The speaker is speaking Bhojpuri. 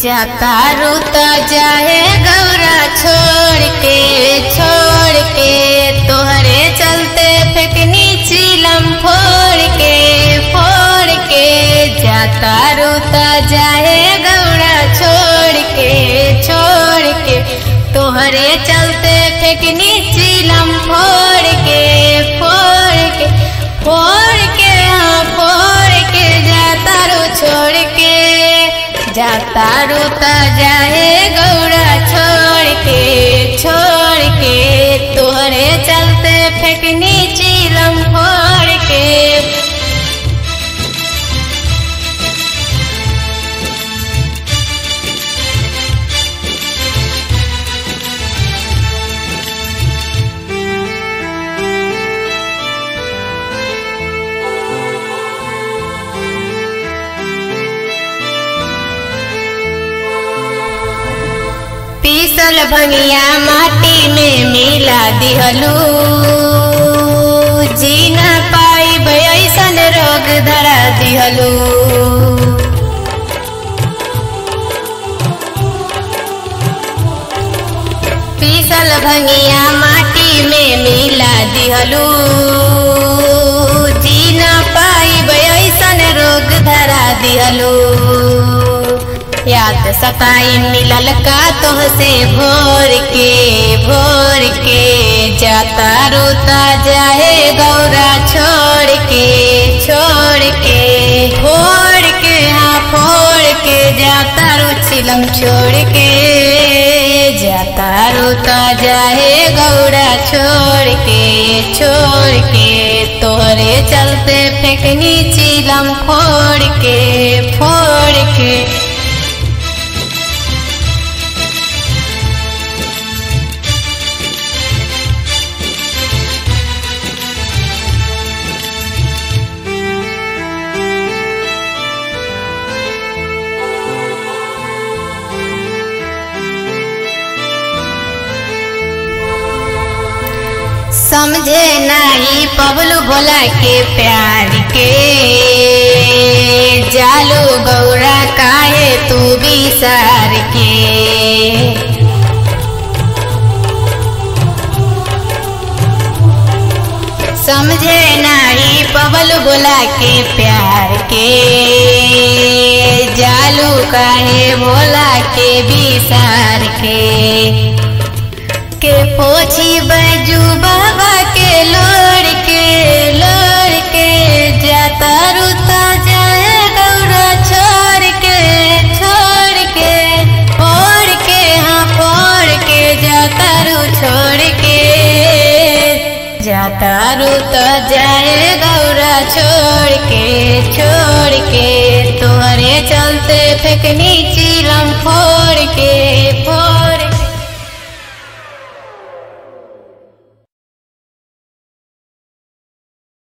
जाता रूता जाए गौरा छोड़ के छोड़ के तोहरे चलते फेकनी चीलम फोड़ के फोड़ के जाता रूता जाए गौरा छोड़ के छोड़ के तोहरे चलते फेकनी चीलम फोड़ के फोड़ के फोड़ के हाँ फोड़ के जाता रू छोड़ के जाता रूता जाए गौरा छोड़ के छोड़ के तोहरे चलते फेकनी चीलम फोड़ के पीसल भंगिया माटी में मिला दिहलू जी न पाई ऐसन रोग धरा दिहलू पीसल भंगिया माटी में मिला दिहलू जी न पाई ऐसन रोग धरा दिहलू याद सताई मिलल का तोहसे भोर के भोर के जाता रोता जाए गौरा छोड़ के छोड़ के फोड़ के हाँ फोड़ के जाता रो चिलम छोड़ के जाता रोता जाए गौरा छोड़ के छोड़ के तोहरे चलते फेंकनी चिलम फोड़ के फोड़ के समझे नहीं पबलू बोला के प्यार के जालू गौरा काहे तू भी सार के समझे नहीं पबलू बोला के प्यार के जालू काहे बोला के भी सार के के पोछी बैजू बाबा के लोड़ के लोड़ के जाता रुता जाए गौरा छोड़ के छोड़ के फोड़ के हाँ फोड़ के जाता रू छोड़ के जाता रुता जाए गौरा छोड़ के छोड़ के तोहरे चलते फेंकनी चीलम फोड़